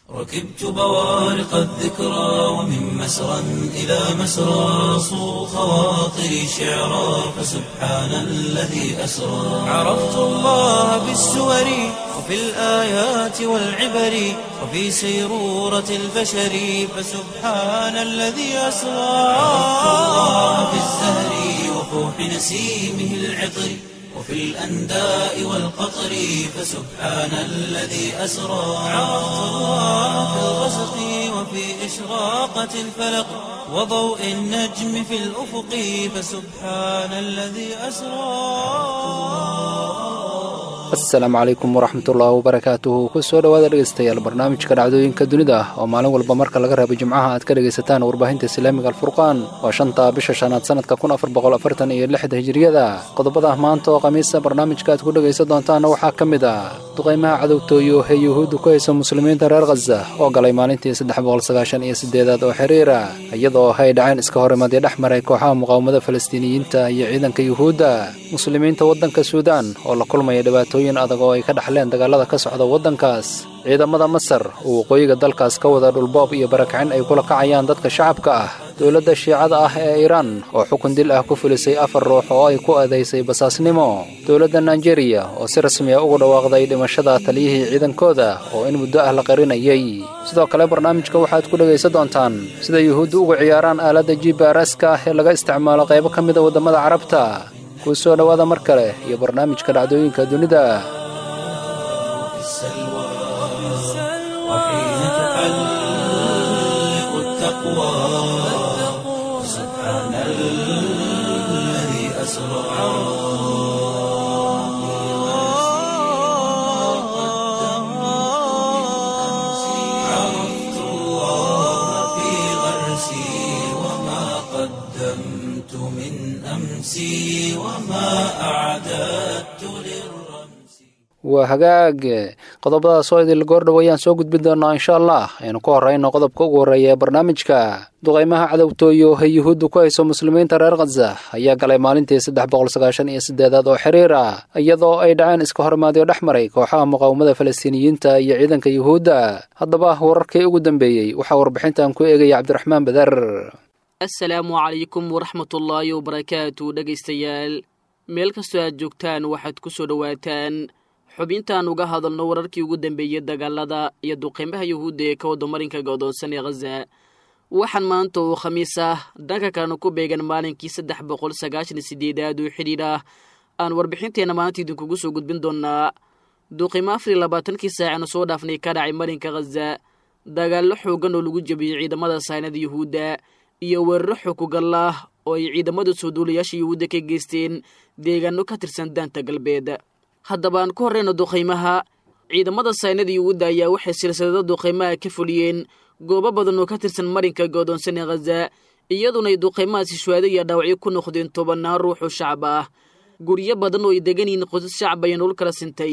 ركبت بوارق الذكرى ومن مسرى إلى مسرى صو خواطري شعرا فسبحان الذي أسرى عرفت الله بالسور وفي الآيات والعبر وفي سيرورة البشر فسبحان الذي أسرى عرفت الله بالزهر وفوح نسيمه العطر وفي الأنداء والقطر فسبحان الذي أسرى عرفت الله في الغسق وفي إشراقة الفلق وضوء النجم في الأفق فسبحان الذي أسرى asalaamu calaykum waraxmatullaahi wabarakaatuhu kusoo dhowaada dhegeystayaal barnaamijka dhacdooyinka dunida oo maalin walba marka laga reebo jimcaha aad ka dhegaysataan warbaahinta islaamiga alfurqaan waa shanta bisha shanaad sanadka kun afar boqol afartan iyo lixda hijiriyada qodobada maanta oo khamiisa barnaamijka aad ku dhegaysan doontaana waxaa ka mid ah duqaymaha cadowtooyo ee yuhuuddu ku haysa muslimiinta reer khaza oo galay maalintii saddex boqol sagaashan iyo sideedaad oo xiriira iyadoo ay dhaceen iska horimadii dhex maray kooxaha muqaawamada falastiiniyiinta iyo ciidanka yuhuudda muslimiinta waddanka suudaan oo la kulmaya dhibaato adag oo ay ka dhaxleen dagaalada ka socda waddankaas ciidamada masar oo waqooyiga dalkaas ka wada dhulboob iyo barakicin ay kula kacayaan dadka shacabka ah dowladda shiicada ah ee iiraan oo xukun dil ah ku fulisay afar ruux oo ay ku eedaysay basaasnimo dowladda nigeriya oo si rasmi a ugu dhawaaqday dhimashada taliyihii ciidankooda oo in muddo ah la qarinayay sidoo kale barnaamijka waxaad ku dhegaysan doontaan sida yuhuuddu uga ciyaaraan aaladda jibrska ah ee laga isticmaalo qaybo ka mida waddamada carabta kuu soo dhowaada mar kale iyo barnaamijka dhacdooyinka dunida عرفت الله في غرسي وما قدمت من أمسي وما أعددت للرمس waa hagaag qodobadaas oo idil goordhow ayaan soo gudbin doonaa insha allah aynu ku horrayno qodobka ugu horreeya ee barnaamijka duqaymaha cadowtooyo ee yuhuuddu ku hayso muslimiinta reer khaza ayaa galay maalintii saddex boqol sagaashan iyo sideedaad oo xiriir ah iyadoo ay dhaceen iska horimaadyo dhex maray kooxaha muqaawamada falastiiniyiinta iyo ciidanka yuhuudda haddaba wararkii ugu dambeeyey waxaa warbixintan ku eegaya cabdiraxmaan badar assalaamu calaykum waraxmatullaahi wabarakaatu dhegaystayaal meel kastoo aad joogtaan waxaad ku soo dhowaataan xubintaan uga hadalno wararkii ugu dambeeyey dagaalada iyo duqeymaha yuhuudda ee ka wadda marinka go'doonsan ee khaza waxaan maanta oo khamiis ah dhanka kalena ku beegan maalinkii saddex boqol sagaashan iyo sideedaad oo xidhiidh ah aan warbixinteenna maanta idinkugu soo gudbin doonaa duqeymo afar iyo labaatankii saacanu soo dhaafnay ka dhacay marinka khaza dagaallo xoogan oo lagu jebiyey ciidamada saynada yuhuudda iyo weeraro xogugalla ah oo ay ciidamada soo duulayaasha yuhuudda ka geysteen deegaano ka tirsan daanta galbeed haddaba aan ku horreyno duqaymaha ciidamada saynada yuhuudda ayaa waxay silsilado duqaymaha ka fuliyeen goobo badan oo ka tirsan marinka goodoonsan ee khaza iyaduna ay duqaymahaasi shuhaado iyo dhaawacyo ku noqdeen tobannaan ruux oo shacab ah guryo badan oo ay degan yihiin qosas shacab ayaa nolol kala sintay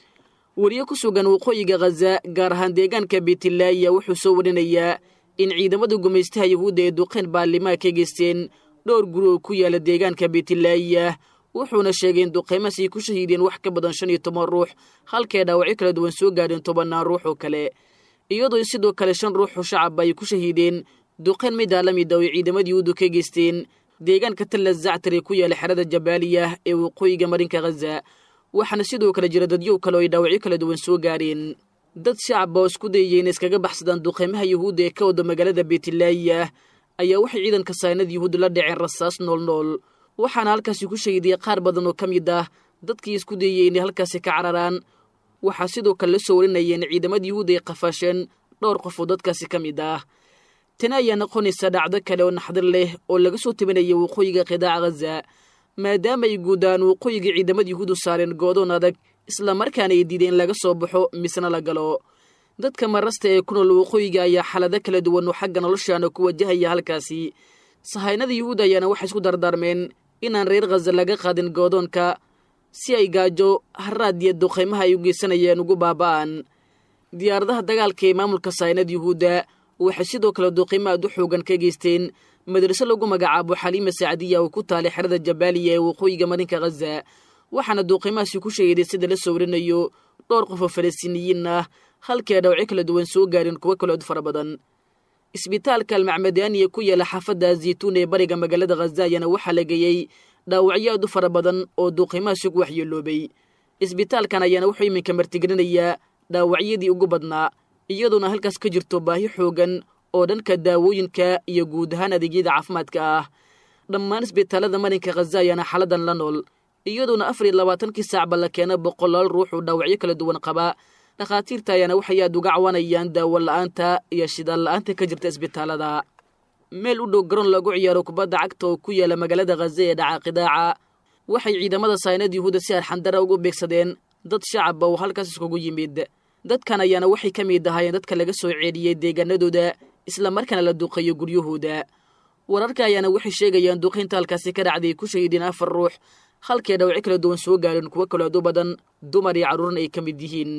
weriye ku sugan waqooyiga khaza gaar ahaan deegaanka beetilaahiya wuxuu soo warinayaa in ciidamada gumaystaha yuhuudda ee duqeyn baarlimaha ka geysteen dhowr guri oo ku yaala deegaanka beetilaahiya wuxuuna sheegay in duqeymahaas ay ku shahiideen wax ka badan shan iyo toban ruux halkay dhaawacyo kala duwan soo gaadheen tobannaan ruux oo kale iyadoo sidoo kale shan ruux oo shacabba ay ku shahiideen duqeyn midaa la mid ah oo ciidamada yuhuuddu ka geysteen deegaanka talla zactar ee ku yaala xerada jabaaliya ee waqooyiga marinka khaza waxaana sidoo kale jira dadyow kale oo ay dhaawacyo kala duwan soo gaadheen dad shacabba oo isku dayaya inay iskaga baxsadaan duqeymaha yuhuudda ee ka wada magaalada beetilaahiya ayaa waxay ciidanka saynada yuhuudda la dhaceen rasaas noolnool waxaana halkaasi ku shahiidiyay qaar badan oo ka mid ah dadkii isku dayayey inay halkaasi ka cararaan waxaa sidoo kale la soo warinaya in ciidamada yuhuudda ay qafaasheen dhowr qof oo dadkaasi ka mid ah tani ayaa noqonaysa dhacdo kale oo naxdar leh oo laga soo tabinaya waqooyiga qidaaca khaza maadaama ay guudaan waqooyiga ciidamada yuhuuddu saareen goodoon adag islamarkaana ay diideen laga soo baxo misna la galo dadka marasta ee ku nool waqooyiga ayaa xaalado kala duwan oo xagga noloshaana ku wajahaya halkaasi sahaynada yuhuudda ayaana waxay isku dardaarmeen inaan reer khaza laga qaadin goodoonka si ay gaajo haraad iyo duqaymaha ay u geysanayeen ugu baaba'an diyaaradaha dagaalka ee maamulka sahaynada yuhuudda waxay sidoo kale duqaymo aad u xoogan ka geysteen madraso lagu magacaabo xaliima saacadiya oo ku taalay xerada jabaaliya ee waqooyiga marinka khaza waxaana duuqimahaasi ku sheegaday sida la sawirinayo dhowr qof oo falastiiniyiin ah halkii ay dhawacyo kala duwan soo gaareen kuwo kalood fara badan isbitaalka almacmadaaniya ku yaala xaafadda zaytuun ee bariga magaalada khaza ayaana waxaa la geeyey dhaawacyo aad u fara badan oo duuqimahaasi ku waxyeeloobay isbitaalkan ayaana wuxuu iminka martigelinayaa dhaawacyadii ugu badnaa iyadoona halkaas ka jirto baahi xoogan oo dhanka daawooyinka iyo guud ahaan adeegyada caafimaadka ah dhammaan isbitaalada marinka khaza ayaana xaladan la nool iyadoona afar iyo labaatankii saacba la keena boqolaal ruux oo dhaawacyo kala duwan qaba dhakhaatiirta ayaana waxay aad uga cawanayaan daawo la'aanta iyo shidaal la'aanta ka jirta isbitaalada meel u dhow garoon lagu ciyaaro kubadda cagta oo ku yaala magaalada khaza ee dhaca qidaaca waxay ciidamada saynad yuhuuda si arxandara ugu beegsadeen dad shacaba oo halkaas iskugu yimid dadkan ayaana waxay ka mid ahaayeen dadka laga soo ceedhiyey deegaanadooda islamarkaana la duuqeeyo guryahooda wararka ayaana waxay sheegayaan duuqaynta halkaasi ka dhacday ku shahiideen afar ruux halkee dhawacyo kala duwan soo gaareen kuwo kalood u badan dumar iyo carruurna ay ka mid yihiin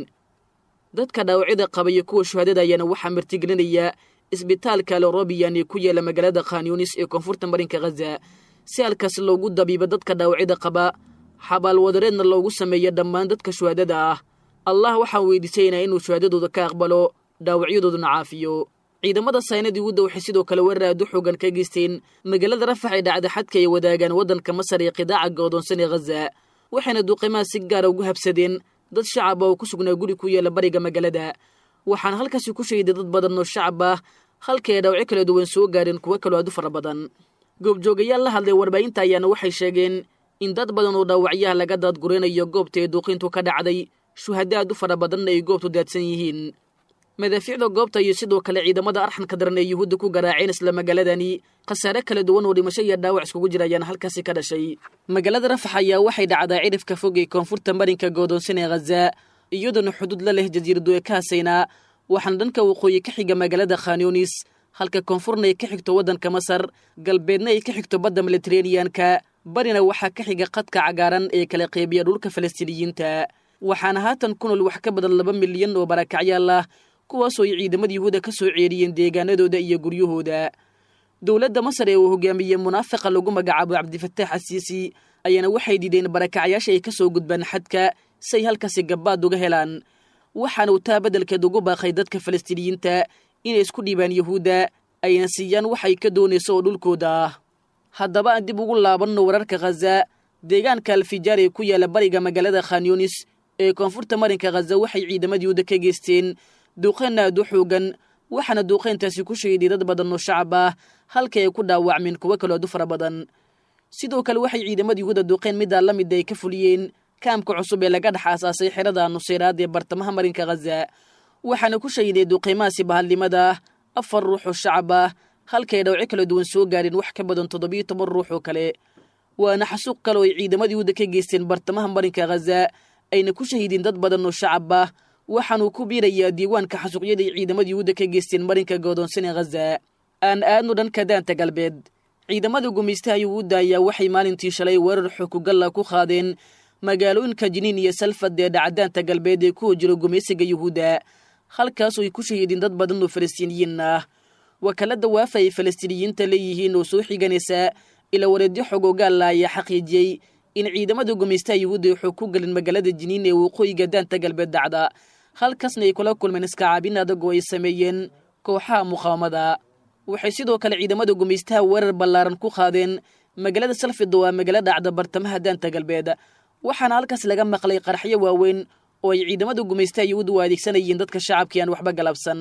dadka dhaawacyada qaba iyo kuwa shuhaadada ayaana waxaa martigelinaya isbitaalka lorobiyan ee ku yaala magaalada khanyunis ee koonfurta marinka khaza si halkaas loogu dabiibo dadka dhaawacyada qaba xabaalwadareedna loogu sameeyo dhammaan dadka shuhaadada ah allah waxaan weydiisaynaa inuu shuhaadadooda ka aqbalo dhaawacyadooduna caafiyo ciidamada saynad yuhuudda waxay sidoo kale weerar aad u xoogan ka geysteen magaalada rafax ee dhacda xadka ay wadaagaan waddanka masar ee qidaaca go'doonsan ee khaza waxayna duuqimaha si gaara ugu habsadeen dad shacaba oo ku sugnaa guri ku yaala bariga magaalada waxaana halkaasi ku shahiday dad badan oo shacab ah halkii ay dhawacyo kala duwan soo gaareen kuwo kaloo aad u fara badan goobjoogayaal la hadlay warbaahinta ayaana waxay sheegeen in dad badan oo dhaawacyaha laga daadguraynayo goobta ee duuqintu ka dhacday shuhada aad u fara badanna ay goobtu daadsan yihiin madaafiicda goobta iyo sidoo kale ciidamada arxanka daran ee yuhuudda ku garaaceen isla magaaladani khasaare kala duwan oo dhimasho iyo dhaawac iskugu jira ayaana halkaasi ka dhashay magaalada rafax ayaa waxay dhacdaa cidhifka fog ee koonfurta marinka goodoonsan ee khaza iyadoona xuduud la leh jasiiradu ee ka hasaynaa waxaana dhanka waqooyi ka xiga magaalada khanyunis halka koonfurna ay ka xigto waddanka masar galbeedna ay ka xigto badda militareeniyanka barina waxaa ka xiga qadka cagaaran ee kala qeybiya dhulka falastiiniyiinta waxaana haatan ku nool wax ka badan laba milyan oo barakacyaal ah kuwaasoo ay ciidamada yuhuuda ka soo ceeriyeen deegaanadooda iyo guryahooda dowladda masar ee uu hogaamiyey munaafiqa lagu magacaabo cabdifataax asiisi ayaana waxay diideen barakacyaasha ay ka soo gudbaan xadka si ay halkaasi gabbaad uga helaan waxaana uu taa beddelkeed ugu baaqay dadka falastiiniyiinta inay isku dhiibaan yuhuudda ayna siiyaan waxay ka doonayso oo dhulkooda ah haddaba aan dib ugu laabanno wararka khaza deegaanka alfijaar ee ku yaala bariga magaalada khanyunis ee koonfurta marinka khaza waxay ciidamada yuhuuda ka geysteen duuqeen aad u xoogan waxaana duuqeyntaasi ku shahiday dad badan oo shacab ah halka ay ku dhaawacmeen kuwo kaloo aad u fara badan sidoo kale waxay ciidamada yuhuuda duuqeen middaa la mid ay ka fuliyeen kaamka cusub ee laga dhex aasaasay xerada nuseyraad ee bartamaha marinka khaza waxaana ku shahiday duuqiimahaasi bahadnimada afar ruux oo shacab ah halka ay dhawco kala duwan soo gaareen wax ka badan toddobiyo toban ruux oo kale waana xasuuq kale oo ay ciidamada yuhuuda ka geysteen bartamaha marinka khaza ayna ku shahiideen dad badan oo shacab ah waxaanuu ku biirayaa diiwaanka xasuuqyada ay ciidamada yuhuudda ka geysteen marinka goodoonsan ee khaza aan aadnu dhanka daanta galbeed ciidamada gumaystaha yuhuudda ayaa waxay maalintii shalay weerar xukugalla ku qaadeen magaalooyinka jiniin iyo salfad ee dhacdaanta galbeed ee ku hojiro gumaysiga yuhuudda halkaasoo ay ku shahiideen dad badan oo falastiiniyiin ah wakaalada waafa ay falastiiniyiinta leeyihiin oo soo xiganaysa ila wareedyo xogoogaalla ayaa xaqiijiyey in ciidamada gumaystaha yuhuudda ay xoog ku gelin magaalada jiniin ee waqooyiga daanta galbeed dhacda halkaasna ay kula kulmeen iskacaabin adag oo ay sameeyeen kooxaha muqaawamada waxay sidoo kale ciidamada gumaystaha weerar ballaaran ku qaadeen magaalada salfid oo aa magaalo dhacda bartamaha daanta galbeed waxaana halkaas laga maqlay qaraxyo waaweyn oo ay ciidamada gumaystaha yuhuudda u adeegsanayeen dadka shacabkii aan waxba galabsan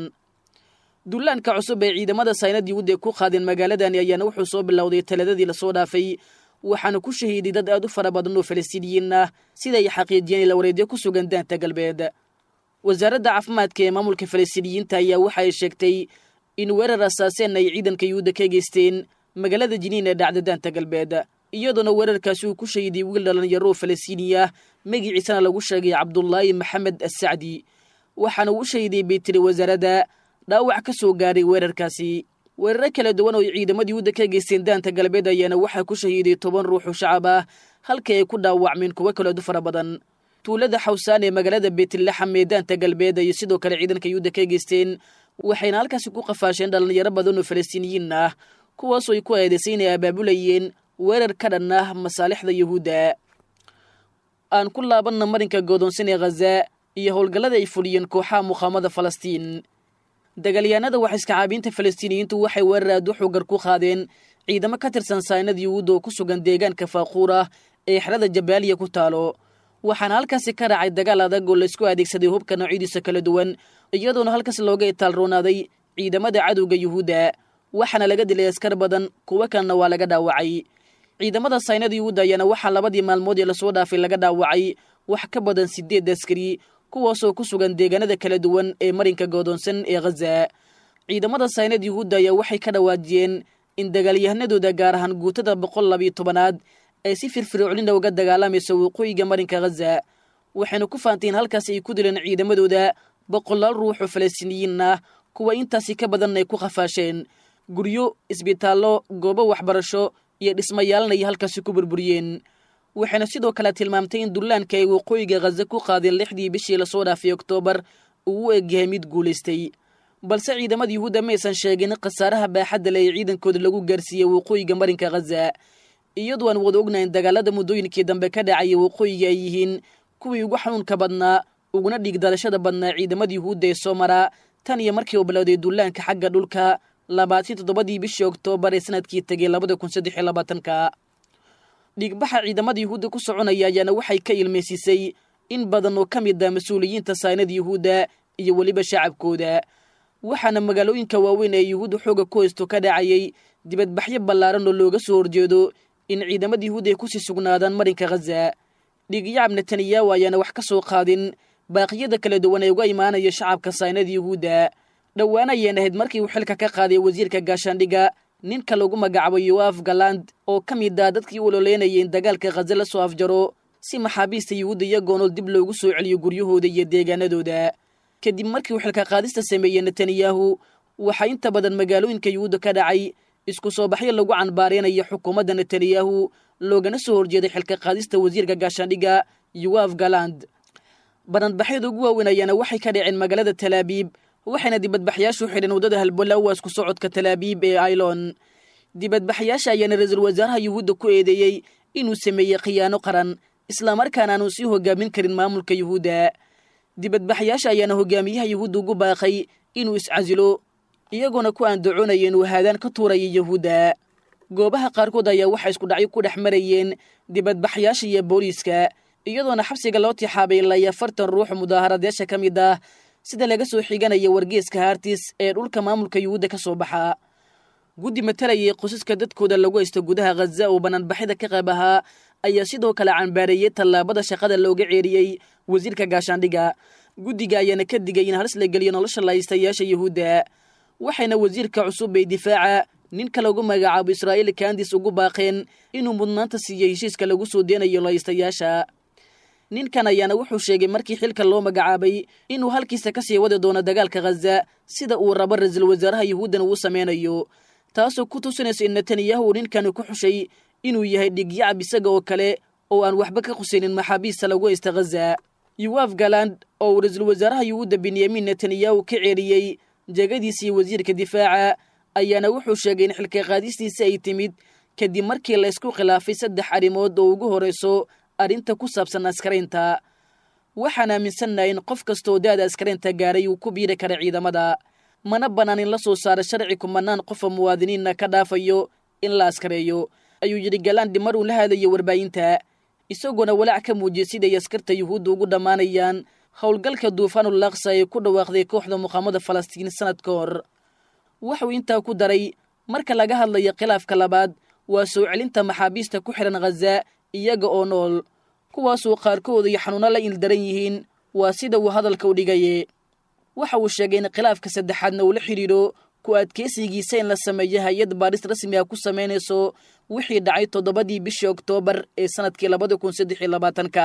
dullaanka cusub ee ciidamada saynad yuhuudda ku qaadeen magaaladani ayaana wuxuu soo bilowday taladadii lasoo dhaafay waxaana ku shahiiday dad aad u fara badan oo falastiiniyiin ah sida ay xaqiijiyeen ila wareedyo ku sugan daanta galbeed wasaaradda caafimaadka ee maamulka falastiiniyiinta ayaa waxa ay sheegtay in weerar asaaseen ay ciidanka yuhuudda ka geysteen magaalada jiniin ee dhacda daanta galbeed iyadoona weerarkaasi uu ku shahiday wiil dhalinyaro oo falastiini ah magiciisana lagu sheegay cabdulaahi maxamed assacdi waxaana uu shahiday bay tiri wasaaradda dhaawac ka soo gaaray weerarkaasi weeraro kala duwan oo ay ciidamada yuhuudda ka geysteen daanta galbeed ayaana waxaa ku shahiiday toban ruux oo shacab ah halkii ay ku dhaawacmeen kuwo kale adu fara badan tuulada xawsaan ee magaalada beetlaxam ee daanta galbeed iyo sidoo kale ciidanka yuhuudda ka geysteen waxayna halkaasi ku qafaasheen dhalinyaro badan oo falastiiniyiin ah kuwaasoo ay ku eedaysay inay abaabulayeen weerar ka dhan ah masaalixda yuhuudda aan ku laabanna marinka goodoonsan ee khaza iyo howlgallada ay fuliyeen kooxaha muqaamada falastiin dagaalyahanada waxiskacaabiinta falastiiniyiintu waxay weerar aad u xoogar ku qaadeen ciidamo ka tirsan saynad yuhuudda oo ku sugan deegaanka faaquur ah ee xerada jabaaliya ku taalo waxaana halkaasi ka raacay dagaal adag oo laysku adeegsaday hubka noocyadiisa kala duwan iyadoona halkaas looga itaalroonaaday ciidamada cadowga yuhuudda waxaana laga dilay askar badan kuwo kalena waa laga dhaawacay ciidamada saynada yuhuudda ayaana waxaa labadii maalmood ee lasoo dhaafay laga dhaawacay wax ka badan sideed askari kuwaasoo ku sugan deegaanada kala duwan ee marinka goodoonsan ee khaza ciidamada saynad yuhuudda ayaa waxay ka dhawaajiyeen in dagaalyahanadooda gaar ahaan guutada boqol labiyo tobanaad ay si firfircoonina uga dagaalamayso waqooyiga marinka khaza waxayna ku faanteen halkaasi ay ku dileen ciidamadooda boqolaal ruux oo falastiiniyiin ah kuwa intaasi ka badan ay ku khafaasheen guryo isbitaallo goobo waxbarasho iyo dhismayaalna ay halkaasi ku burburiyeen waxayna sidoo kale tilmaamtay in dullaanka ay waqooyiga khaza ku qaadeen lixdii bishii lasoo dhaafay oktoobar uu u egyahay mid guulaystay balse ciidamada yuhuudda ma aysan sheegin khasaaraha baaxadda le ee ciidankooda lagu gaarsiiyey waqooyiga marinka khaza iyadoo aan wada ognayn dagaalada muddooyinkii dambe ka dhacaya waqooyiga ay yihiin kuwii ugu xanuunka badnaa uguna dhiigdalashada badnaa ciidamada yuhuudda ee soo maraa tan iyo markii uu bilowday dullaanka xagga dhulka labaatan toddobadii bishii oktoobar ee sanadkii tegay labada kun saddex iyo labaatanka dhiigbaxa ciidamada yuhuudda ku soconaya ayaana waxay ka ilmaysiisay in badan oo ka mid ah mas-uuliyiinta saynada yuhuudda iyo weliba shacabkooda waxaana magaalooyinka waaweyn ee yuhuudda xooga ku haysto ka dhacayay dibadbaxyo ballaaran oo looga soo horjeedo in ciidamada yuhuudda ay kusii sugnaadaan marinka khaza dhiigyacab netanyahu ayaana wax ka soo qaadin baaqiyada kala duwan ee uga imaanaya shacabka saynada yuhuudda dhowaan ayeen ahayd markii uu xilka ka qaaday wasiirka gaashaandhiga ninka lagu magacaabo yoaf galand oo ka mid ah dadkii u ololeynayay in dagaalka khaza la soo afjaro si maxaabiista yuhuudda iyagoo nool dib loogu soo celiyo guryahooda iyo deegaanadooda kadib markii uu xilka qaadista sameeyey netanyahu waxaa inta badan magaalooyinka yuhuudda ka dhacay isku soo baxyo lagu canbaareynayo xukuumadda netanyahu loogana soo horjeeday xilka qaadista wasiirka gaashaandhiga yoaf galand banadbaxyada ugu waaweyn ayaana waxay ka dhaceen magaalada talaabiib waxayna dibadbaxyaashu xidheen waddada halbolawas ku socodka talaabiib ee ailon dibadbaxyaasha ayaana ra-iisul wasaaraha yuhuudda ku eedeeyey inuu sameeyey khiyaano qaran islamarkaana aanu sii hogaamin karin maamulka yuhuudda dibadbaxyaasha ayaana hogaamiyaha yuhuudda ugu baaqay inuu iscasilo iyagoona ku aandacoonaya inuu haadaan ka tuuraya yuhuudda goobaha qaarkood ayaa waxaa isku dhacyo ku dhex marayeen dibadbaxyaasha iyo booliiska iyadoona xabsiga loo tixaabay ilaa iyo afartan ruux mudaaharadeyaasha ka mid ah sida laga soo xiganaya wargeeska haartis ee dhulka maamulka yuhuudda ka soo baxa guddi matalayay qosaska dadkooda lagu haysto gudaha khaza oo banaanbaxyada ka qayb ahaa ayaa sidoo kale cambaareeyey tallaabada shaqada looga ceeriyey wasiirka gaashaandhiga guddiga ayaana ka digay in halis la geliyo nolosha lahaystayaasha yuhuudda waxayna wasiirka cusub ee difaaca ninka lagu magacaabo israa'iil kandis ugu baaqeen inuu mudnaanta siiyey heshiiska lagu soo deenayo lahaystayaasha ninkan ayaana wuxuu sheegay markii xilka loo magacaabay inuu halkiisa ka sii wadi doono dagaalka khaza sida uu rabo ra-iisul wasaaraha yuhuuddan uu sameynayo taasoo ku tusinayso in netanyahu uu ninkani ku xushay inuu yahay dhigyacab isaga oo kale oo aan waxba ka qusaynin maxaabiista lagu haysta khaza yuwaf galand oo uu ra-iisul wasaaraha yuhuudda benyamin netanyahu ka ceeriyey jegadiisii wasiirka difaaca ayaana wuxuu sheegay in xilka qaadistiisa ay timid kadib markii la isku khilaafay saddex arrimood oo ugu horrayso arrinta ku saabsan askaraynta waxaan aaminsannahay in qof kastaoo da-da askaraynta gaaray uu ku biiri kara ciidamada mana bannaan in la soo saaro sharci kumanaan qofa muwaadiniinna ka dhaafayo in la askareeyo ayuu yidhi galandi mar uu la hadlayo warbaahinta isagoona walaac ka muujiyey siday askarta yuhuudda ugu dhammaanayaan howlgalka duufaanul laksa ee ku dhawaaqday kooxda muqaamada falastiin sanad ka hor waxuu intaa ku daray marka laga hadlayo khilaafka labaad waa soo celinta maxaabiista ku xidhan khaza iyaga oo nool kuwaasuu qaarkooda iyo xanuuno la ildaran yihiin waa sida uu hadalka u dhigaye waxa uu sheegay in khilaafka saddexaadna uu la xidhiidho ku adkeysigiisa in la sameeyo hay-ad baadhis rasmi ah ku samaynayso wixii dhacay toddobadii bishii oktoobar ee sanadkii labada kun saddex iyo labaatanka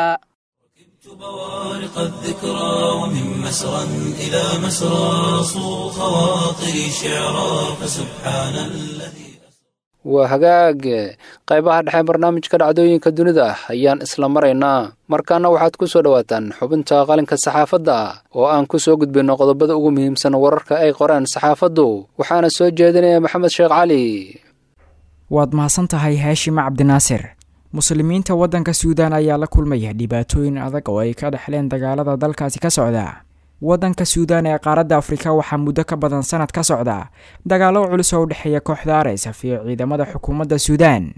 بوارق الذكرى ومن مسرى إلى مسرى صو خواطري شعرا فسبحان الذي waa hagaag qaybaha dhexe barnaamijka dhacdooyinka dunida ayaan isla maraynaa markaana waxaad ku soo dhowaataan xubinta qalinka saxaafadda oo aan ku soo gudbinno qodobada ugu muhiimsan wararka ay qoreen saxaafaddu waxaana soo jeedinaya maxamed sheekh cali waad mahadsan tahay haashim cabdinaasir muslimiinta waddanka suudaan ayaa la kulmaya dhibaatooyin adag oo ay ka dhexleen dagaalada dalkaasi ka socda waddanka suudaan ee qaaradda afrika waxaa muddo ka badan sanad ka socda dagaallo culus oo u dhexeeya kooxda arsaf iyo ciidamada xukuumadda suudaan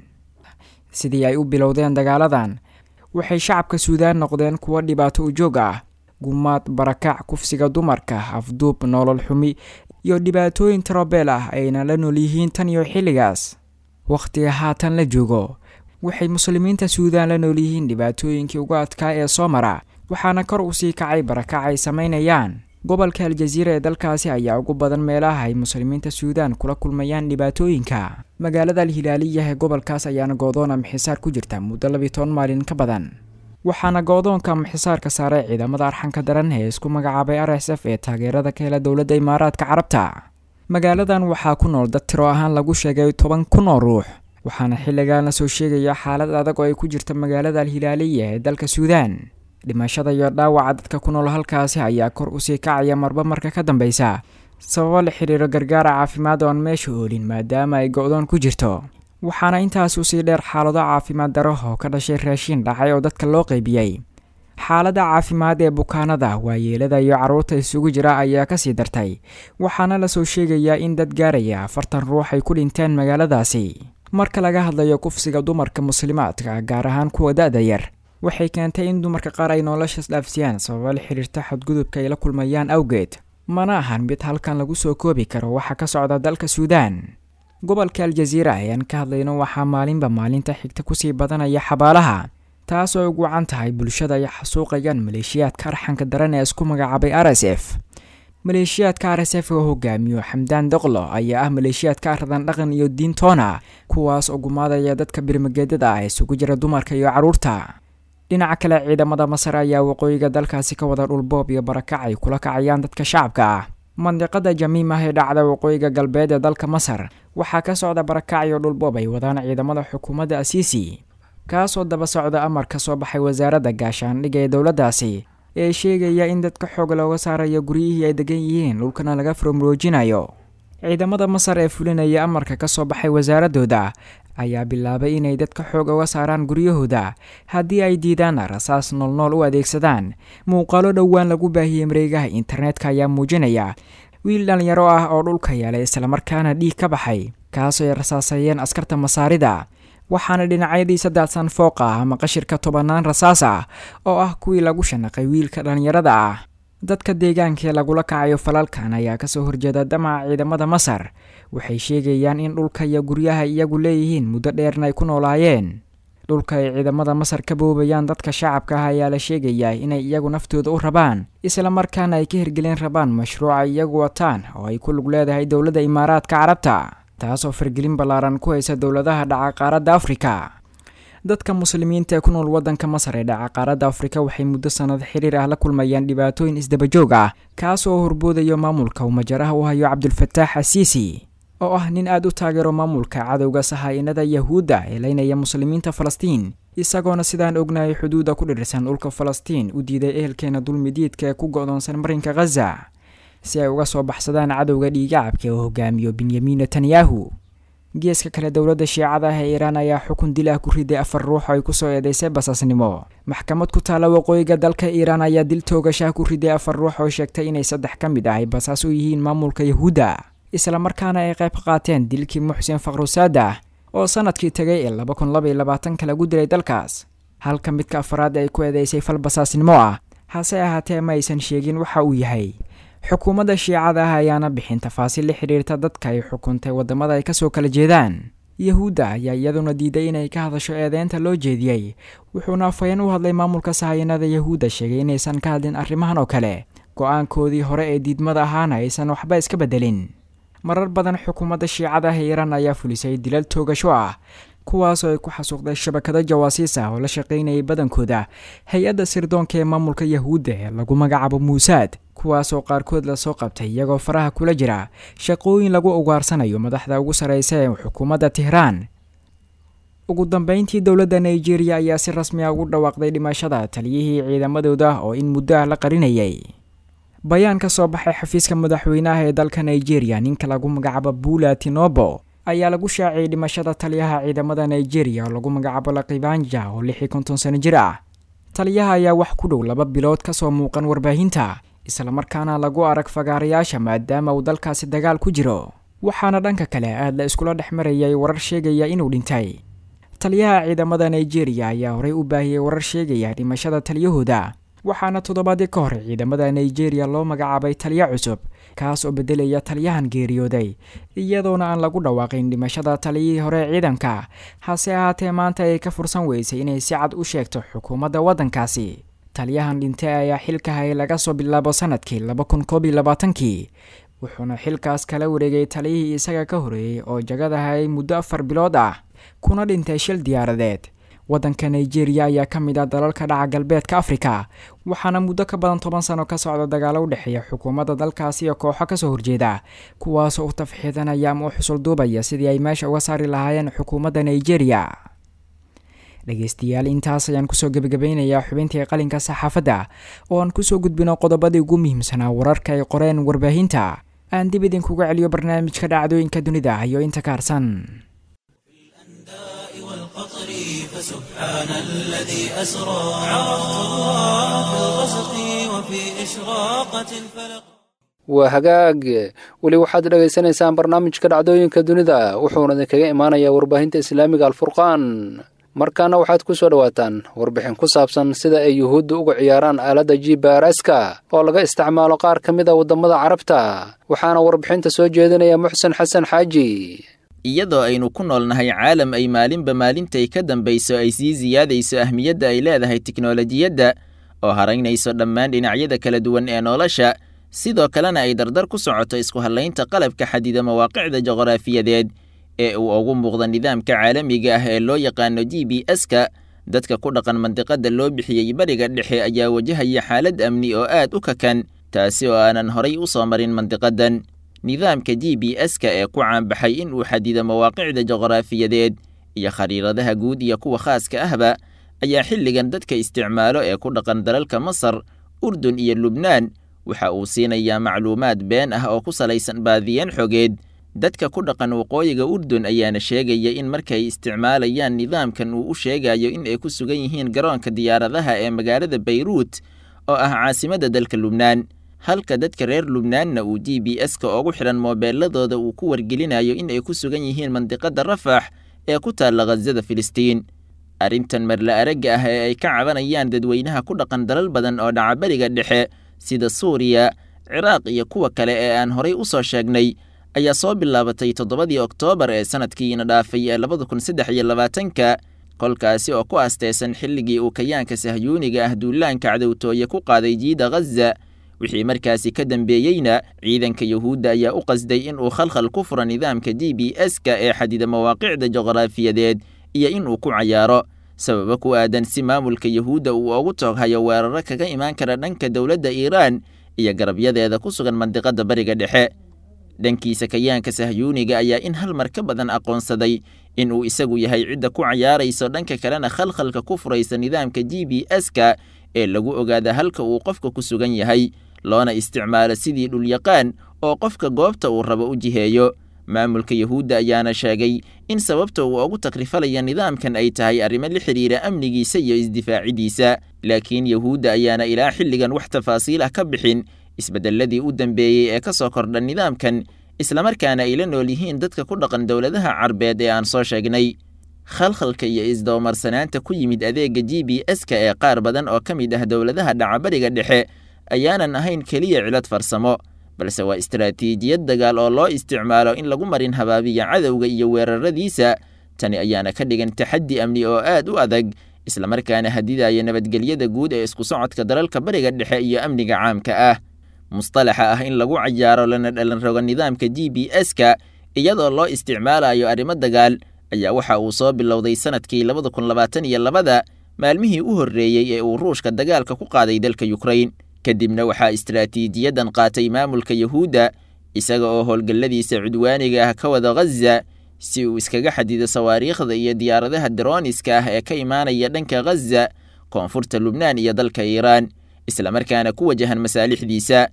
sidii ay u bilowdeen dagaaladan waxay shacabka suudaan noqdeen kuwo dhibaato ujoog ah gumaad barakac kufsiga dumarka afduub nolol xumi iyo dhibaatooyin tarobeel ah ayna la nool yihiin tan iyo xilligaas wakhtiga haatan la joogo waxay muslimiinta suudaan la nool yihiin dhibaatooyinkii uga adkaa ee soo mara waxaana kor u sii kacay barakac ay samaynayaan gobolka aljaziira ee dalkaasi ayaa ugu badan meelaha ay muslimiinta suudaan kula kulmayaan dhibaatooyinka magaalada alhilaaliya ee gobolkaas ayaana goodoon amxisaar ku jirta muddo labiyi toban maalin ka badan waxaana goodoonka amxisaarka saaray ciidamada arxanka daran ee isku magacaabay r s f ee taageerada ka hela dowladda imaaraadka carabta magaaladan waxaa ku nool dad tiro ahaan lagu sheegay toban kun oo ruux waxaana xilligan la soo sheegaya xaalad adag oo ay ku jirta magaalada alhilaaliya ee dalka suudaan dhimashada iyo dhaawaca dadka ku nool halkaasi ayaa kor usii kacaya marba marka ka dambeysa sababo la xiriiro gargaara caafimaad oo aan meesha oolin maadaama ay go-doon ku jirto waxaana intaas usii dheer xaalado caafimaad daro oo ka dhashay raashiin dhacay oo dadka loo qeybiyey xaaladda caafimaad ee bukaanada waayeelada iyo carruurta isugu jira ayaa kasii dartay waxaana lasoo sheegayaa in dad gaaraya afartan ruux ay ku dhinteen magaaladaasi marka laga hadlayo kufsiga dumarka muslimaadka gaar ahaan kuwa da-da yar waxay keentay in dumarka qaar ay noloshaas dhaafsiyaan sababa la xiriirta xadgudubka ay la kulmayaan awgeed mana ahan mid halkan lagu soo koobi karo waxa ka socda dalka suudaan gobolka aljaziira ayaan ka hadlayno waxaa maalinba maalinta xigta kusii badanaya xabaalaha taas oo ugu wacan tahay bulshada ay xasuuqayaan maleeshiyaadka arxanka daran ee isku magacaabay r s f maleeshiyaadka r s f oo hogaamiyo xamdaan doqlo ayaa ah maleeshiyaadka aradan dhaqan iyo diintoona kuwaas oo gumaadaya dadka birmageedada ah isugu jira dumarka iyo carruurta dhinaca kale ciidamada masar ayaa waqooyiga dalkaasi ka wada dhulboob iyo barakac ay kula kacayaan dadka shacabka ah mandiqada jamiim ah ee dhacda waqooyiga galbeed ee dalka masar waxaa ka socda barakac iyo dhulboob ay wadaan ciidamada xukuumadda asiisi kaasoo daba socda amar ka soo baxay wasaaradda gaashaandhigga ee dowladdaasi ee sheegaya in dadka xoog looga saarayo guryihii ay degan yihiin dhulkana laga furomroojinayo ciidamada masar ee fulinaya amarka ka soo baxay wasaaradooda ayaa bilaabay inay dadka xoog uga saaraan guryahooda haddii ay diidaan rasaas noolnool u adeegsadaan muuqaalo dhowaan lagu baahiyey mareegaha internetka ayaa muujinaya wiil dhallinyaro ah oo dhulka yeelay islamarkaana dhiig ka baxay kaasoo ay rasaasayeen askarta masaarida waxaana dhinacyadii saddexsan fooq ah ama qashirka tobannaan rasaas ah oo ah kuwii lagu shanaqay wiilka dhallinyarada ah dadka deegaankaee lagula kacayo falalkan ayaa kasoo horjeeda damaca ciidamada masar waxay sheegayaan in dhulka iyo guryaha iyagu leeyihiin muddo dheerna ay ku noolaayeen dhulka ay ciidamada masar ka boobayaan dadka shacabka ah ayaa la sheegayaa inay iyagu naftooda u rabaan islamarkaana ay ka hirgelin rabaan mashruuca iyagu wataan oo ay ku lug leedahay dowladda imaaraadka carabta taasoo fargelin ballaaran ku haysa dowladaha dhaca qaaradda afrika dadka muslimiinta ee ku nool waddanka masar ee dhaca qaaradda afrika waxay muddo sannad xiriir ah la kulmayaan dhibaatooyin isdabajoog ah kaas oo horboodayo maamulka uu majaraha u hayo cabdulfataax asiisi oo ah nin aad u taageero maamulka cadowga sahaa-inada yahuudda ee leynaya muslimiinta falastiin isagoona sidaan ognahay xuduudda ku dhirsan dhulka falastiin u diiday ehelkeena dulmidiidka ee ku go-doonsan marinka khaza si ay uga soo baxsadaan cadowga dhiigacabka oo hogaamiyo benyamin netanyahu geeska kale dowladda shiicada ah ee iiraan ayaa xukun dil ah ku riday afar ruux oo ay kusoo eedeysay basaasnimo maxkamad ku taalla waqooyiga dalka iiraan ayaa dil toogashaha ku riday afar ruux oo sheegtay inay saddex ka mid ah ay basaas u yihiin maamulka yahuudda islamarkaana ay qayb ka qaateen dilkii muxsin fakhrusaada oo sanadkii tegay ee laba kun laba iyo labaatanka lagu dilay dalkaas halka midka afaraad ay ku eedeysay fal basaasnimo ah hase ahaatee ma aysan sheegin waxa uu yahay xukuumadda shiicada ah ayaana bixin tafaasiil la xidhiirta dadka ay xukuntay waddamada ay kasoo kala jeedaan yahuudda ayaa iyaduna diiday inay ka hadasho eedeynta loo jeediyey wuxuuna afhayeen u hadlay maamulka sahayanada yahuudda sheegay inaysan ka hadlin arrimahan oo kale go-aankoodii hore ee diidmada ahaana aysan waxba iska beddelin marar badan xukuumadda shiicada ah ee iiraan ayaa fulisay dilal toogasho ah kuwaasoo ay ku xasuuqday shabakado jawaasiis ah oo la shaqaynayay badankooda hay-adda sirdoonka ee maamulka yahuudda ee lagu magacaabo muusaad kuwaasoo qaarkood lasoo qabtay iyagoo faraha kula jira shaqooyin lagu ugaarsanayo madaxda ugu sarreysa ee xukuumadda tehraan ugu dambeyntii dowladda nigeria ayaa si rasmi ah ugu dhawaaqday dhimashada taliyihii ciidamadooda oo in muddo ah la qarinayay bayaan ka soo baxay xafiiska madaxweynaha ee dalka nigeria ninka lagu magacaabo bula tinobo ayaa lagu shaaciyey dhimashada taliyaha ciidamada nigeria oo lagu magacaabo lakibanja oo lix iyo konton sano jir ah taliyaha ayaa wax ku dhow laba bilood kasoo muuqan warbaahinta islamarkaana lagu arag fagaarayaasha maadaama uu dalkaasi dagaal ku jiro waxaana dhanka kale aad la iskula dhex marayay warar sheegaya inuu dhintay taliyaha ciidamada nigeria ayaa horey u baahiyey warar sheegaya dhimashada taliyahooda waxaana toddobaadii ka hor ciidamada nigeria loo magacaabay taliyo cusub kaas oo bedelaya taliyahan geeriyooday iyadoona aan lagu dhawaaqin dhimashada taliyihii hore ciidanka hase ahaatee maanta ay ka fursan weysay inay si cad u sheegto xukuumadda waddankaasi taliyahan dhintay ayaa xilka hayay laga soo bilaabo sanadkii laba kun koob iyo labaatankii wuxuuna xilkaas kala wareegay taliyihii isaga ka horeeyey oo jagada hayay muddo afar bilood ah kuna dhintay shil diyaaradeed waddanka nigeria ayaa ka mid ah dalalka dhaca galbeedka afrika waxaana muddo ka badan toban sano ka socda dagaalo u dhexeeya xukuumadda dalkaasi iyo kooxo kasoo horjeeda kuwaasoo u tafxiidanaya ama u xusulduubaya sidii ay meesha uga saari lahaayeen xukuumadda nigeria dhegeystayaal intaas ayaan kusoo gebagabeynayaa xubintii qalinka saxaafadda oo aan kusoo gudbino qodobadii ugu muhiimsanaa wararka ay qoreen warbaahinta aan dib idinkuga celiyo barnaamijka dhacdooyinka dunida iyo inta ka harsan والقطر فسبحان الذي أسرى عرفت الله في الغسق وفي إشراقة الفلق waa hagaag weli waxaad dhegaysanaysaan barnaamijka dhacdooyinka dunida wuxuuna idinkaga imaanayaa warbaahinta islaamiga alfurqaan markaana waxaad ku soo dhowaataan warbixin ku saabsan sida ay yuhuudda uga ciyaaraan aaladda jibaaraska oo laga isticmaalo qaar ka mid a waddamada carabta waxaana warbixinta soo jeedinaya muxsen xasan xaaji iyadoo aynu ku noolnahay caalam ay maalinba maalintay ka dambayso ay sii siyaadayso ahmiyadda ay leedahay tiknolojiyadda oo haraynayso dhammaan dhinacyada kala duwan ee nolosha sidoo kalena ay dardar ku socoto isku hallaynta qalabka xadida mawaaqicda juqraafiyadeed ee uu ugu muuqda nidaamka caalamiga ah ee loo yaqaano g b s-ka dadka ku dhaqan mandiqadda loo bixiyey bariga dhexe ayaa wajahaya xaalad amni oo aad u kakan taasi oo aanan horay u soo marin mandiqadan nidaamka g b s-ka ee ku caanbaxay in uu xadido mawaaqicda juqraafiyadeed iyo khariiradaha guud iyo kuwa khaaska ahba ayaa xilligan dadka isticmaalo ee ku dhaqan dalalka masar urdun iyo lubnaan waxa uu siinayaa macluumaad been ah oo ku salaysan baadiyeen xogeed dadka ku dhaqan waqooyiga urdun ayaana sheegaya in markay isticmaalayaan nidaamkan uu u sheegayo in ay ku sugan yihiin garoonka diyaaradaha ee magaalada bayruut oo ah caasimadda dalka lubnaan halka dadka reer lubnaanna uu g b s-ka ugu xidhan moobeeladooda uu ku wargelinayo in ay ku sugan yihiin mandiqadda rafax ee ku taalla khasada filistiin arrintan marla aragga ah ee ay ka cabanayaan dadweynaha ku dhaqan dalal badan oo dhaca beriga dhexe sida suuriya ciraaq iyo kuwa kale ee aan horay u soo sheegnay ayaa soo bilaabatay toddobadii oktoobar ee sanadkiina dhaafay ee labada kun saddex iyo labaatanka kolkaasi oo ku aasteysan xilligii uu kayaanka sahyuuniga ah duulaanka cadowtooye ku qaaday jiida ghaza wixii markaasi ka dambeeyeyna ciidanka yuhuudda ayaa u qasday in uu khalkhal ku furo nidaamka g b s-ka ee xadida mawaaqicda juqraafiyadeed iyo in uu ku cayaaro sababa ku aadan si maamulka yuhuudda uu ugu tooghayo weeraro kaga imaan kara dhanka dowladda iiraan iyo garabyadeeda ku sugan mandiqadda bariga dhexe dhankiisa kayaanka sahyuuniga ayaa in hal mar ka badan aqoonsaday in uu isagu yahay cidda ku cayaarayso dhanka kalena khalkhalka ku furaysa nidaamka g b s-ka ee lagu ogaada halka uu qofka ku sugan yahay loona isticmaalo sidii dhulyaqaan oo qofka goobta uu rabo u jiheeyo maamulka yuhuudda ayaana sheegay in sababta uu ugu takrifalaya nidaamkan ay tahay arrimo la xidhiira amnigiisa iyo isdifaacidiisa laakiin yuhuudda ayaana ilaa xilligan wax tafaasiil ah ka bixin isbeddelladii u dambeeyey ee ka soo kordha nidaamkan islamarkaana ay la nool yihiin dadka ku dhaqan dowladaha carbeed ee aan soo sheegnay khalkhalka iyo isdabamarsanaanta ku yimid adeegga g b s-ka ee qaar badan oo ka mid ah dowladaha dhacabariga dhexe ayaanan ahayn keliya cilad farsamo balse waa istaraatiijiyad dagaal oo loo isticmaalo in lagu marin habaabiya cadowga iyo weeraradiisa tani ayaana ka dhigan taxaddi amni oo aad u adag islamarkaana hadidaya nabadgelyada guud ee isku socodka dalalka bariga dhexe iyo amniga caamka ah mustalaxa ah in lagu cayaaro lana dhalan rogo nidaamka g b s-ka iyadoo loo isticmaalayo arrimo dagaal ayaa waxa uu soo bilowday sanadkii labada kun labaatan iyo labada maalmihii u horreeyey ee uu ruushka dagaalka ku qaaday dalka yukrain kadibna waxaa istaraatiijiyadan qaatay maamulka yuhuudda isaga oo howlgalladiisa cudwaaniga ah ka wada ghaza si uu iskaga xadido sawaariikhda iyo diyaaradaha daroniska ah ee ka imaanaya dhanka ghaza koonfurta lubnaan iyo dalka iiraan islamarkaana ku wajahan masaalixdiisa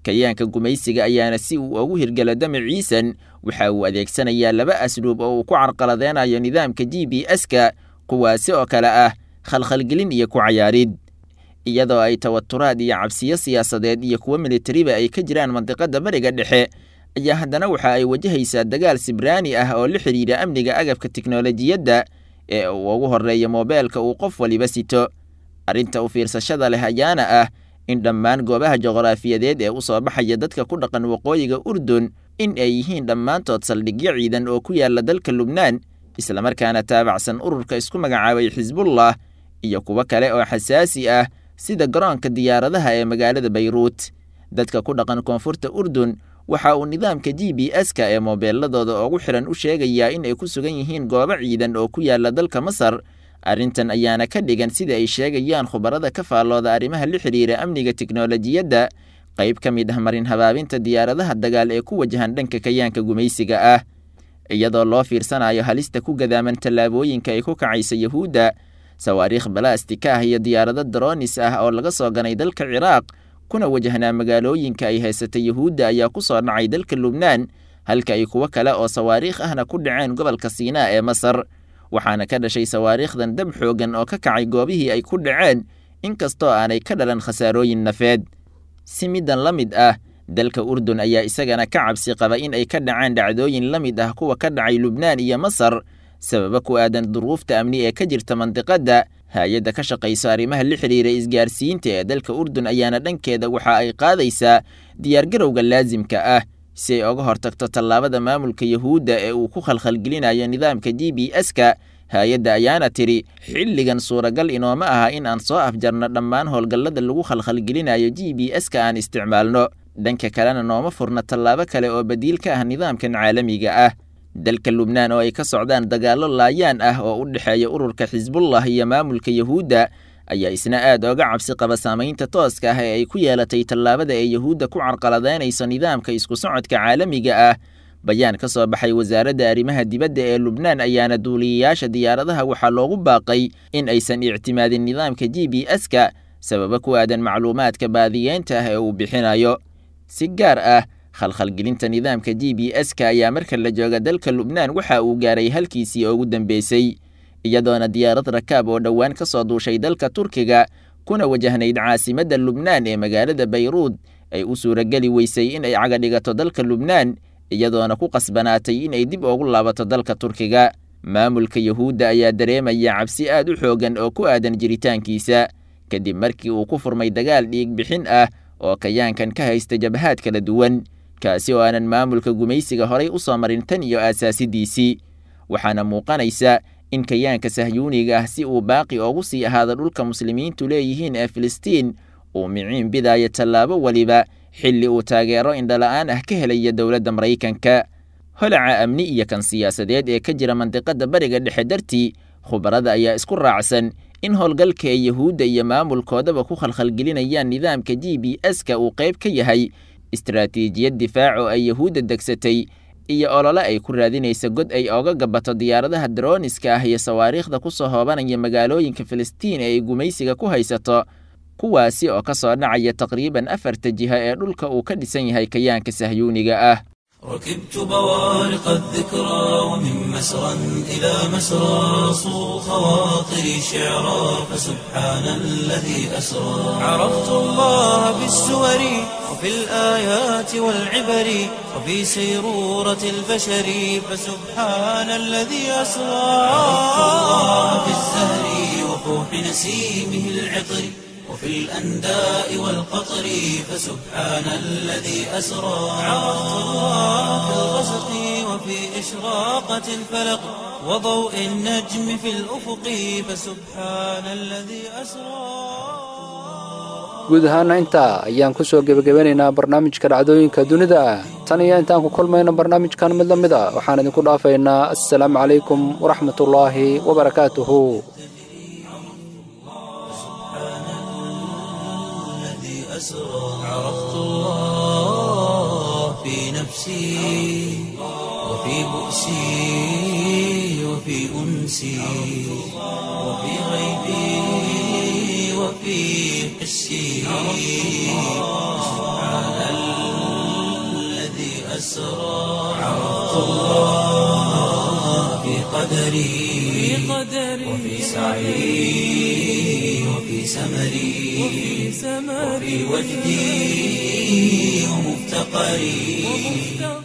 kayaanka gumaysiga ayaana si uu ugu hirgelo damaciisan waxa uu adeegsanayaa laba asluub oo uu ku carqaladeynayo nidaamka g b s-ka kuwaasi oo kale ah khalkhalgelin iyo ku cayaarid iyadoo ay tawaturaad iyo cabsiyo siyaasadeed iyo kuwo militariba ay ka jiraan mandiqada bariga dhexe ayaa haddana waxa ay wajahaysaa dagaal sibraani ah oo la xidhiidha amniga agabka tiknolojiyadda ee uu ugu horreeya moobeelka uu qof waliba sito arrinta u fiirsashada leh ayaana ah in dhammaan goobaha juqraafiyadeed ee u soo baxaya dadka ku dhaqan waqooyiga urdun in ay yihiin dhammaantood saldhigyo ciidan oo ku yaala dalka lubnaan islamarkaana taabacsan ururka isku magacaabay xisbullah iyo kuwo kale oo xasaasi ah sida garoonka diyaaradaha ee magaalada bayruut dadka ku dhaqan koonfurta urdun waxa uu nidaamka g b s-ka ee moobeeladooda ugu xiran u sheegayaa in ay ku sugan yihiin goobo ciidan oo ku yaala dalka masar arrintan ayaana ka dhigan sida ay sheegayaan khubarada ka faallooda arrimaha la xidhiira amniga tiknolojiyadda qayb ka mid ah marin habaabinta diyaaradaha dagaal ee ku wajahan dhanka kayaanka gumaysiga ah iyadoo loo fiirsanayo halista ku gadaaman tallaabooyinka ay ku kacaysa yahuudda sawaariikh balastika ah iyo diyaarado daroonis ah oo laga soo ganay dalka ciraaq kuna wajahnaa magaalooyinka ay haysatay yahuudda ayaa ku soo dhacay dalka lubnaan halka ay kuwo kale oo sawaariikh ahna ku dhaceen gobolka siinaa ee masar waxaana ka dhashay sawaariikhdan dab xoogan oo ka kacay goobihii ay ku dhaceen inkastoo aanay ka dhalan khasaarooyin nafeed si middan la mid ah dalka urdun ayaa isagana ka cabsi qaba in ay ka dhacaan dhacdooyin la mid ah kuwa ka dhacay lubnaan iyo masar sababa ku aadan duruufta amni ee ka jirta mandiqadda hay-adda ka shaqayso arrimaha la xidhiira isgaarsiinta ee dalka urdun ayaana dhankeeda waxa ay qaadaysaa diyaargarowga laasimka ah si ay oga hortagto tallaabada maamulka yahuudda ee uu ku khalkhalgelinayo nidaamka g b s-ka hay-adda ayaana tidhi xilligan suuragal inooma aha in aan soo afjarno dhammaan howlgallada lagu khalkhalgelinayo g b s-ka aan isticmaalno dhanka kalena nooma furna tallaabo kale oo badiil ka ah nidaamkan caalamiga ah dalka lubnaan oo ay ka socdaan dagaallo laayaan ah oo u dhexeeya ururka xisbullah iyo maamulka yahuudda ayaa isna aad ooga cabsi qaba saamaynta tooska ah ee ay ku yeelatay tallaabada ee yahuudda ku carqaladaynayso nidaamka isku socodka caalamiga ah bayaan ka soo baxay wasaaradda arrimaha dibadda ee lubnaan ayaana duuliyayaasha diyaaradaha waxaa loogu baaqay in aysan ictimaadin nidaamka g b s-ka sababa ku aadan macluumaadka baadiyeynta ah ee uu bixinayo si gaar ah khalkhalgelinta nidaamka g b s-ka ayaa marka la jooga dalka lubnaan waxa uu gaaray halkiisii ugu dambeysay iyadoona diyaarad rakaab oo dhowaan ka soo duushay dalka turkiga kuna wajahnayd caasimadda lubnaan ee magaalada bayruud ay u suurageli weysay in ay caga dhigato dalka lubnaan iyadoona ku qasbanaatay in ay dib ugu laabato dalka turkiga maamulka yahuudda ayaa dareemaya cabsi aad u xoogan oo ku aadan jiritaankiisa kadib markii uu ku furmay dagaal dhiig bixin ah oo kayaankan ka haysta jabhaad kala duwan kaasi oo aanan maamulka gumaysiga horay u soo marin tan iyo aasaasidiisii waxaana muuqanaysa in kayaanka sahyuuniga ah si uu baaqi ugu sii ahaado dhulka muslimiintu leeyihiin ee filistiin uu miciin bidaayo tallaabo weliba xilli uu taageero indhala-aan ah ka helaya dowladda maraykanka holaca amni iyo kan siyaasadeed ee ka jira mandiqadda bariga dhexe dartii khubarada ayaa isku raacsan in howlgalka ee yahuudda iyo maamulkoodaba ku khalkhalgelinayaan nidaamka g b s-ka uu qayb ka yahay istaraatiijiyad difaac oo ay yahuudda degsatay iyo olole ay ku raadinaysa god ay ooga gabato diyaaradaha darooniska ah iyo sawaariikhda ku soo hoobanaya magaalooyinka filistiin ee ay gumaysiga ku haysato kuwaasi oo ka soo dhacaya taqriiban afarta jiha ee dhulka uu ka dhisan yahay kayaanka sahyuuniga ah ركبت بوارق الذكرى ومن مسرى إلى مسرى صو خواطري شعرا فسبحان الذي أسرى عرفت الله بالسور وفي الآيات والعبر وفي سيرورة البشر فسبحان الذي أسرى عرفت الله بالزهر وفوح نسيمه العطر وفي الأنداء والقطر فسبحان الذي أسرى عرفت الله في الغسق وفي إشراقة الفلق وضوء النجم في الأفق فسبحان الذي أسرى guud ahaana intaa ayaan ku soo gebagabanaynaa barnaamijka dhacdooyinka dunida tan iyo intaan ku kulmayno barnaamijkan mid la mid a waxaan idinku dhaafaynaa assalaamu calaykum waraxmatullaahi wabarakaatuhu عرفت الله في نفسي وفي بؤسي وفي أنسي وفي غيبي وفي حسي سبحان الله أسرى عرفت الله في قدري وفي سعي وفي سمري وفي وجدي ومفتقري